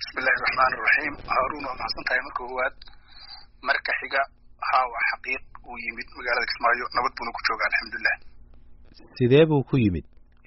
bismillahi raxmaan iraxiim haaruun waa maxadsan tahay marka koowaad marka xiga haa waa xaqiiq uu yimid magaalada kismaayo nabad buuna ku jooga alxamdulilah sidee buu ku yimid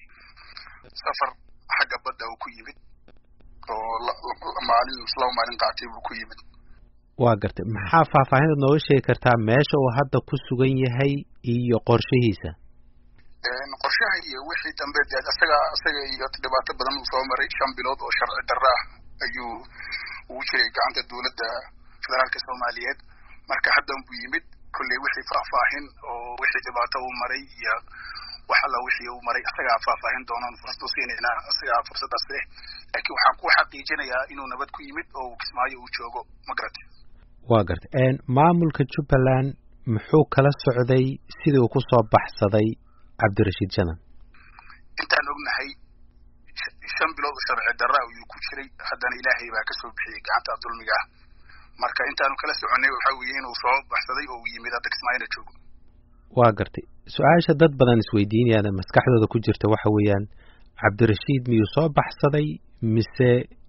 safar xagga badda uu ku yimid oo maalin laba maalin qaatay buu ku yimid waa gartay maxaa faahfaahinad nooga sheegi kartaa meesha uu hadda ku sugan yahay iyo qorshihiisa qorshaha iyo wixii dambe dee isaga isaga iyo dhibaato badan uu soo maray shan bilood oo sharci darro ah ayuu ugu jiray gacanta dowladda federaalka soomaaliyeed marka haddan buu yimid kolley wixii faahfaahin oo wixii dhibaato uu maray iyo wax alla wixii uu maray isagaa faahfaahin doonaan fursad u siinaynaa isagaa fursaddaas leh laakiin waxaan ku xaqiijinayaa inuu nabad ku yimid oo kismaayo uu joogo ma garatay waa gartay maamulka jubbaland muxuu kala socday sidii uu kusoo baxsaday cabdirashiid janan intaan ognahay shan bilood oo sharci darra ayuu ku jiray haddana ilaahay baa kasoo bixiyey gacanta dulmiga ah marka intaanu kala soconay waxaa weeye inuu soo baxsaday oo uu yimid hadda kismaayona joogo waa gartay su-aasha dad badan isweydiinayaan maskaxdooda ku jirta waxa weeyaan cabdirashiid miyuu soo baxsaday mise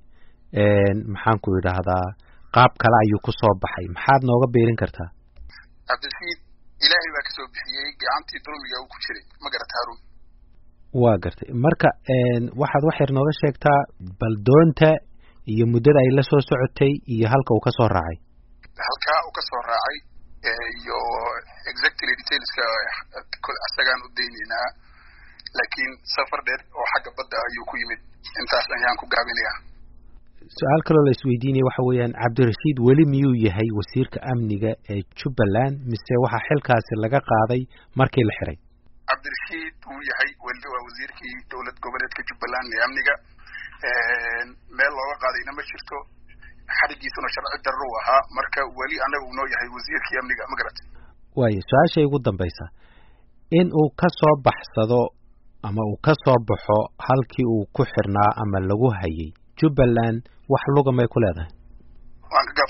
maxaan ku idhaahdaa qaab kale ayuu ku soo baxay maxaad nooga beerin kartaa cabdirashiid ilaahay baa kasoo bixiyey gacantii dulmiga uu ku jiray ma garata haruun waa gartay marka waxaad wax yar nooga sheegtaa bal doonta iyo muddada ay la soo socotay iyo halka uu kasoo raacay halkaa uu kasoo raacay iyo exactly detailska isagaan u daynaynaa laakiin safar dheer oo xagga badda ayuu ku yimid intaas ayaan ku gaabinayaa su-aal kaloo la isweydiinaya waxa weeyaan cabdirashiid weli miyuu yahay wasiirka amniga ee jubbaland mise waxaa xilkaasi laga qaaday markii la xiray cabdirashiid wuu yahay weli waa wasiirkii dowlad goboleedka jubbaland ee amniga meel looga qaadayna ma jirto xarigiisuna sharci darro u ahaa marka weli anaga uu noo yahay wasiirkii amniga ma garat waayo su-aashay ugu dambaysa in uu ka soo baxsado ama uu ka soo baxo halkii uu ku xirnaa ama lagu hayay jubbaland wax luga may ku leedahay waan ka